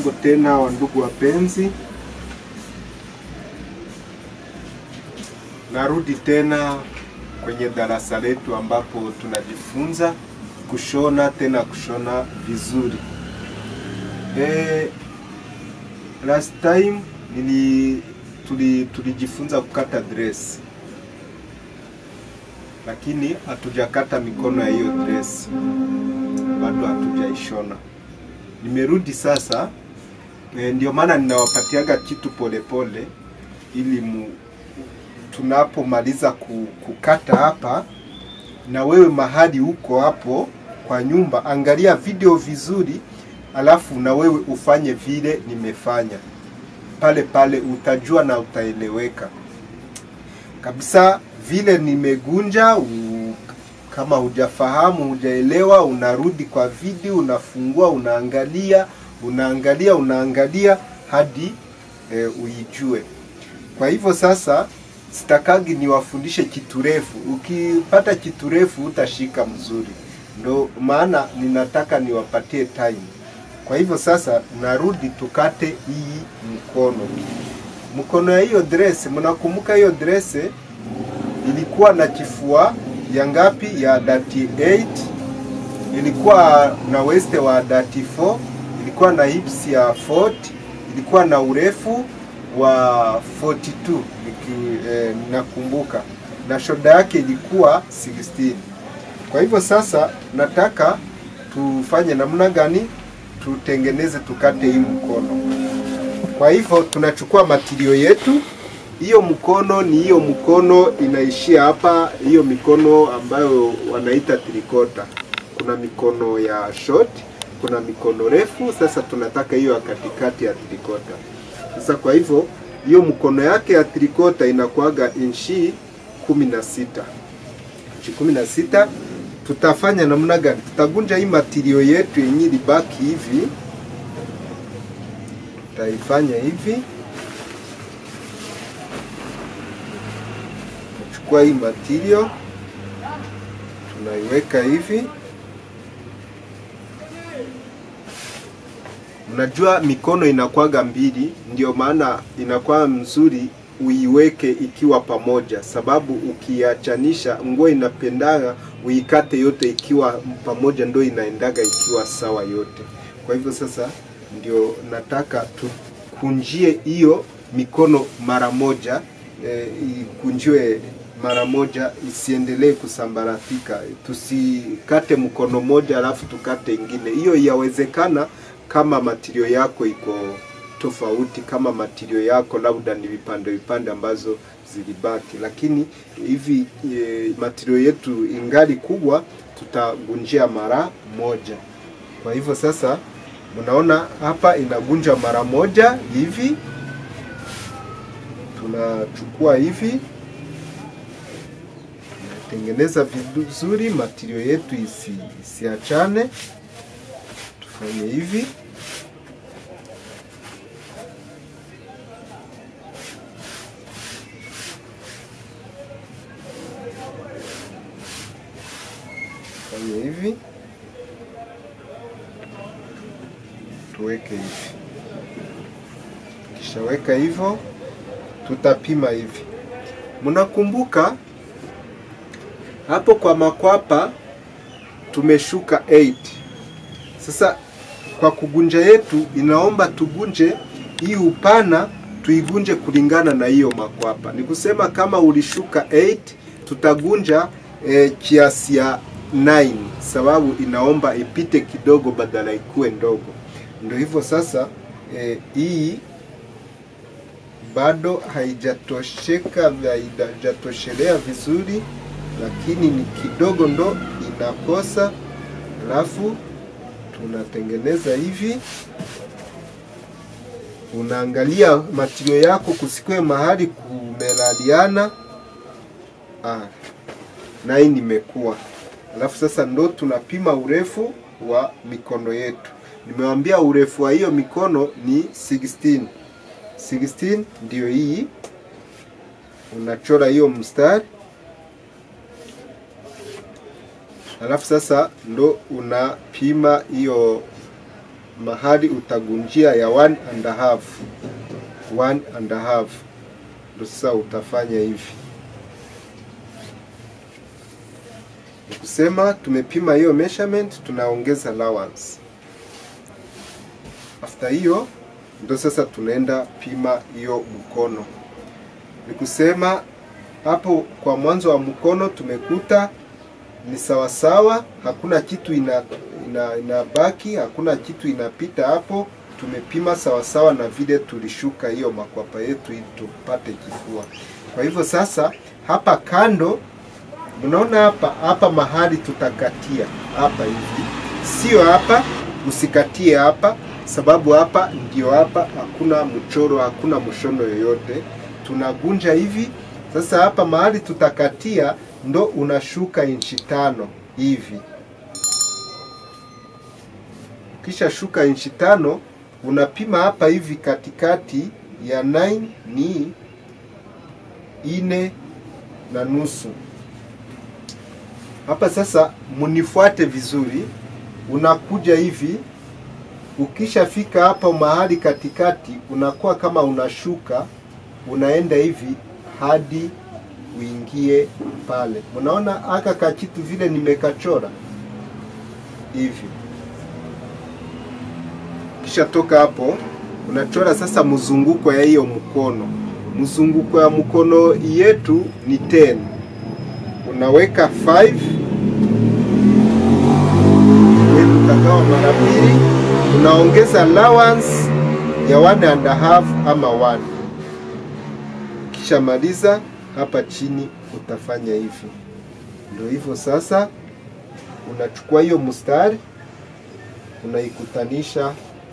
Jambo tena wa ndugu wapenzi, narudi tena kwenye darasa letu ambapo tunajifunza kushona tena kushona vizuri. E, last time nili tuli tulijifunza kukata dress, lakini hatujakata mikono ya hiyo dress, bado hatujaishona. Nimerudi sasa e, ndio maana ninawapatiaga kitu polepole pole, ili mu, tunapomaliza ku, kukata hapa, na wewe mahali huko hapo kwa nyumba, angalia video vizuri, alafu na wewe ufanye vile nimefanya pale pale, utajua na utaeleweka kabisa vile nimegunja u, kama hujafahamu hujaelewa, unarudi kwa video, unafungua, unaangalia, unaangalia, unaangalia hadi e, uijue. Kwa hivyo sasa, sitakagi niwafundishe kitu refu. Ukipata kitu refu utashika mzuri, ndo maana ninataka niwapatie time. Kwa hivyo sasa, narudi tukate hii mkono, mkono ya hiyo dress. Mnakumbuka hiyo dress ilikuwa na kifua ya ngapi? Ya 38 ilikuwa na waist wa 34 ilikuwa na hips ya 40 ilikuwa na urefu wa 42 niki, eh, nakumbuka na shoda yake ilikuwa 16. Kwa hivyo sasa nataka tufanye namna gani? Tutengeneze tukate hii mkono. Kwa hivyo tunachukua matirio yetu hiyo mkono ni hiyo mkono inaishia hapa, hiyo mikono ambayo wanaita trikota. Kuna mikono ya short, kuna mikono refu. Sasa tunataka hiyo ya katikati ya trikota. Sasa kwa hivyo hiyo mkono yake ya trikota inakuaga inchi kumi na sita inchi kumi na sita. Tutafanya namna gani? Tutagunja hii matirio yetu yenye libaki hivi, tutaifanya hivi Chukua hii material tunaiweka hivi. Mnajua mikono inakuwaga mbili, ndio maana inakuwa mzuri uiweke ikiwa pamoja, sababu ukiachanisha nguo inapendaga uikate yote ikiwa pamoja, ndio inaendaga ikiwa sawa yote. Kwa hivyo sasa ndio nataka tukunjie hiyo mikono mara moja, e, ikunjiwe mara moja isiendelee kusambaratika. Tusikate mkono moja alafu tukate ingine. Hiyo yawezekana kama matirio yako iko tofauti, kama matirio yako labda ni vipande vipande ambazo zilibaki, lakini hivi e, matirio yetu ingali kubwa, tutagunjia mara moja. Kwa hivyo sasa, mnaona hapa inagunja mara moja hivi, tunachukua hivi tengeneza vizuri matirio yetu isi, isiachane. Tufanye hivi fanye hivi, tuweke hivi. Kishaweka hivyo, tutapima hivi. Mnakumbuka hapo kwa makwapa tumeshuka 8. Sasa kwa kugunja yetu inaomba tugunje hii upana tuigunje kulingana na hiyo makwapa. Ni kusema kama ulishuka 8 tutagunja eh, kiasi ya 9 sababu inaomba ipite kidogo badala ikuwe ndogo. Ndio hivyo sasa eh, hii bado haijatosheka haijatoshelea vizuri lakini ni kidogo ndo inakosa. Alafu tunatengeneza hivi, unaangalia matirio yako kusikwe mahali kumelaliana. Ah, na hii nimekuwa. Alafu sasa ndo tunapima urefu wa mikono yetu. Nimewambia urefu wa hiyo mikono ni 16. 16 ndio hii, unachora hiyo mstari alafu sasa ndo unapima hiyo mahali utagunjia ya one and a half one and a half ndo sasa utafanya hivi ni kusema tumepima hiyo measurement tunaongeza allowance after hiyo ndo sasa tunaenda pima hiyo mkono ni kusema hapo kwa mwanzo wa mkono tumekuta ni sawasawa, hakuna kitu ina, ina, inabaki, hakuna kitu inapita hapo. Tumepima sawasawa na vile tulishuka hiyo makwapa yetu ili tupate kifua. Kwa hivyo sasa, hapa kando, mnaona hapa hapa mahali tutakatia hapa hivi, sio hapa, usikatie hapa, sababu hapa ndio hapa, hakuna mchoro, hakuna mshono yoyote, tunagunja hivi. Sasa hapa mahali tutakatia ndo unashuka inchi tano hivi. Ukisha shuka inchi tano unapima hapa hivi katikati ya 9 ni ine na nusu. Hapa sasa munifuate vizuri, unakuja hivi. Ukishafika hapa mahali katikati, unakuwa kama unashuka, unaenda hivi hadi uingie pale. Unaona aka ka kitu vile nimekachora hivi. Kisha toka hapo unachora sasa mzunguko ya hiyo mkono. Mzunguko ya mkono yetu ni 10. Unaweka 5 utagawa mara mbili, unaongeza allowance ya one and a half ama one. Kisha maliza hapa chini utafanya hivi. Ndio hivyo sasa, unachukua hiyo mstari unaikutanisha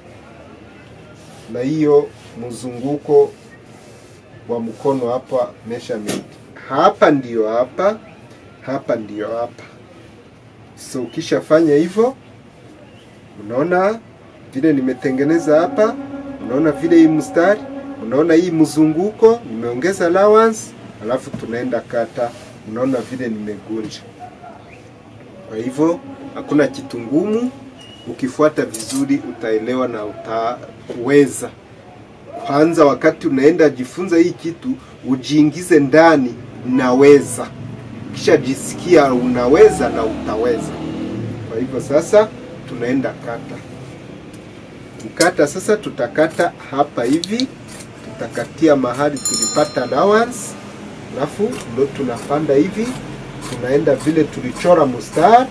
na hiyo mzunguko wa mkono hapa, measurement hapa ndiyo hapa, hapa ndiyo hapa. So ukishafanya hivyo, unaona vile nimetengeneza hapa, unaona vile hii mstari, unaona hii mzunguko, nimeongeza allowance alafu tunaenda kata. Unaona vile nimegunja. Kwa hivyo hakuna kitu ngumu, ukifuata vizuri utaelewa na utaweza. Kwanza wakati unaenda jifunza hii kitu, ujiingize ndani, naweza, kisha jisikia unaweza na utaweza. Kwa hivyo sasa tunaenda kata. Kukata sasa, tutakata hapa hivi, tutakatia mahali tulipata allowance alafu ndo tunapanda hivi, tunaenda vile tulichora mstari,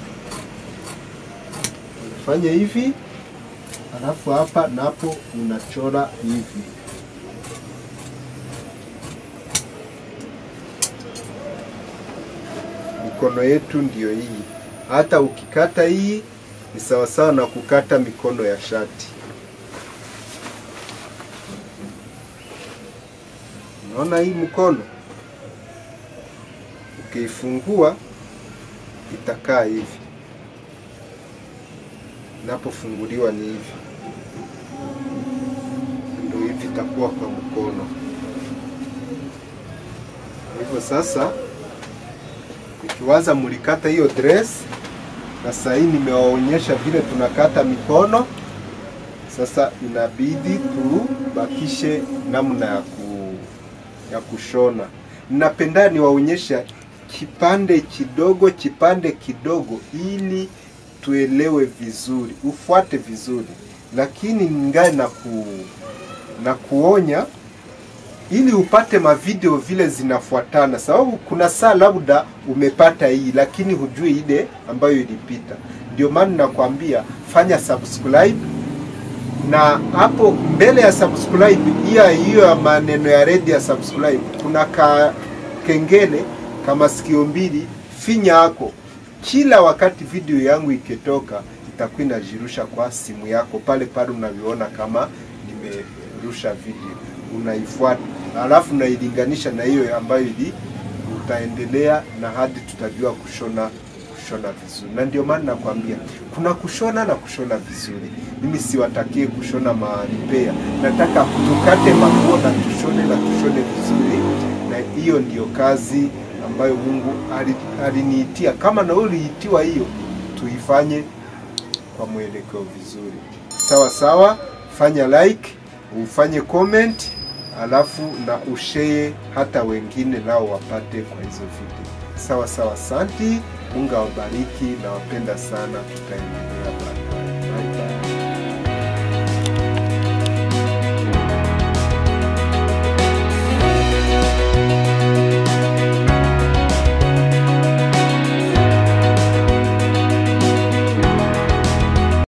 unafanya hivi, alafu hapa napo unachora hivi. Mikono yetu ndiyo hii. Hata ukikata hii ni sawasawa na kukata mikono ya shati. Unaona hii mkono ukiifungua itakaa hivi, inapofunguliwa ni hivi, ndio hivi itakuwa kwa mkono. Hivyo sasa, ikiwaza mlikata hiyo dress, na sasa hii nimewaonyesha vile tunakata mikono. Sasa inabidi tubakishe namna ya ku, ya kushona. Ninapenda niwaonyesha kipande kidogo kipande kidogo, ili tuelewe vizuri, ufuate vizuri, lakini ningali na ku, na kuonya ili upate mavideo vile zinafuatana, sababu kuna saa labda umepata hii lakini hujui ile ambayo ilipita. Ndio maana nakwambia fanya subscribe, na hapo mbele ya subscribe hiyo hiyo ya maneno ya red ya subscribe kuna ka kengele kama sikio mbili, finya yako kila wakati video yangu ikitoka itakuwa inajirusha kwa simu yako pale pale unavyoona kama nimerusha video, unaifuata alafu unailinganisha na hiyo ambayo ili utaendelea na hadi tutajua kushona kushona vizuri. Na ndio maana nakwambia kuna kushona na kushona vizuri. Mimi siwatakie kushona maripea, nataka tukate manguo na tushone na tushone vizuri, na hiyo ndiyo kazi ambayo Mungu aliniitia. Kama na uliitiwa hiyo, tuifanye kwa mwelekeo vizuri. sawa sawa, fanya like, ufanye comment, alafu na ushare hata wengine nao wapate kwa hizo video. Sawa sawa, asanti. Mungu awabariki na wapenda sana, tutaendelea baadaye.